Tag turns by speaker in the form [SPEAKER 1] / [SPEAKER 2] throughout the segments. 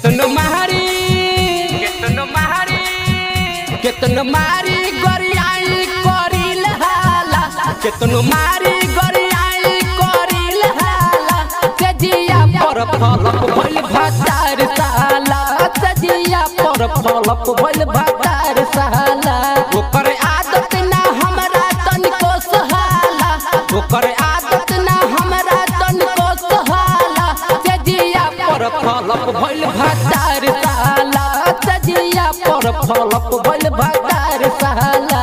[SPEAKER 1] केतनो मारी केतनो मारी केतनो मारी गरियाई करिल हाला केतनो मारी गरियाई करिल हाला सजिया पर फलप भइल भातार साला सजिया पर फलप भइल भातार साला ओकर आदत ना हमरा तनिको सहाला ओकर आदत ना हमरा तनिको सहाला सजिया पर फलप भइल भातार साला सजिया पर फलप भइल भातार साला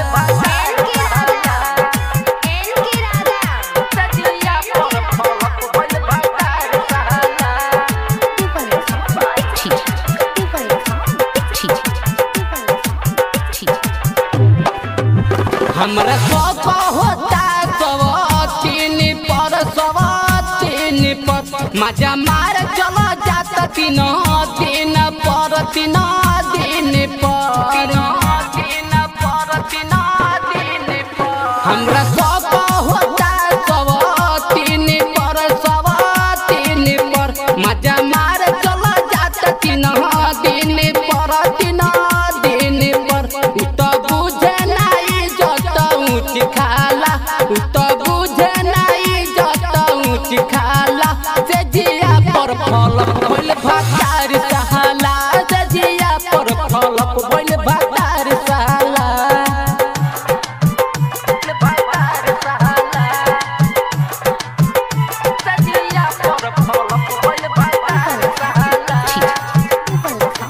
[SPEAKER 1] सजिया पर फलप भइल भातार साला हमरा सब होता सब तीन पर सब तीन पर मजा मार चलो जाता तीन दिन पर तीन दिन पर हमरा सब होता सब तीन पर सब तीन पर मजा मार चलो जाता तीन दिन पर तीन दिन पर उ तो बुझे नहीं जत ऊँच खाला उ तो बुझे नहीं जत ऊँच खाला से जिया पर फलप भइल भातार सहाला से जिया पर फलप भइल भातार सहाला भातार सहाला से जिया पर फलप भइल भातार सहाला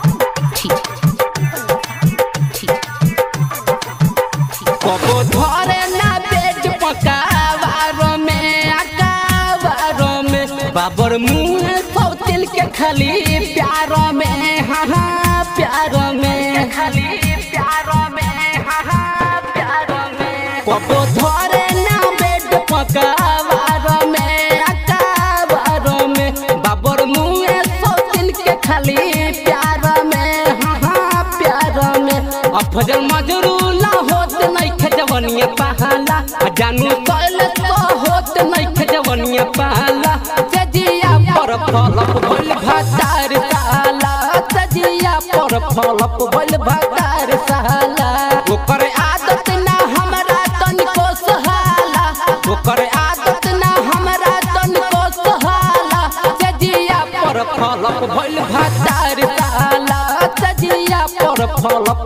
[SPEAKER 1] कबो धरे ना पेट पकावारो में अकावारो में बाबर मुंह सौ तिल के खाली प्यारो में हाँ हाँ प्यारो में खाली प्यारो में हाँ हाँ प्यारो में कबो धरे ना पेट पकावारो में अकावारो में बाबर मुंह सौ तिल के खाली प्यारो में हाँ हाँ प्यारो में अफजल मजरूला होत नइखे जवनिया पहाला आ जानू कइल तो होत नइखे जवनिया पहाला सजिया पर फलप भइल भातार साला सजिया पर फलप भइल भातार साला ओकर आदत ना हमरा तनिको सहाला ओकर आदत ना हमरा तनिको सहाला सजिया पर फलप भइल भातार साला सजिया पर फलप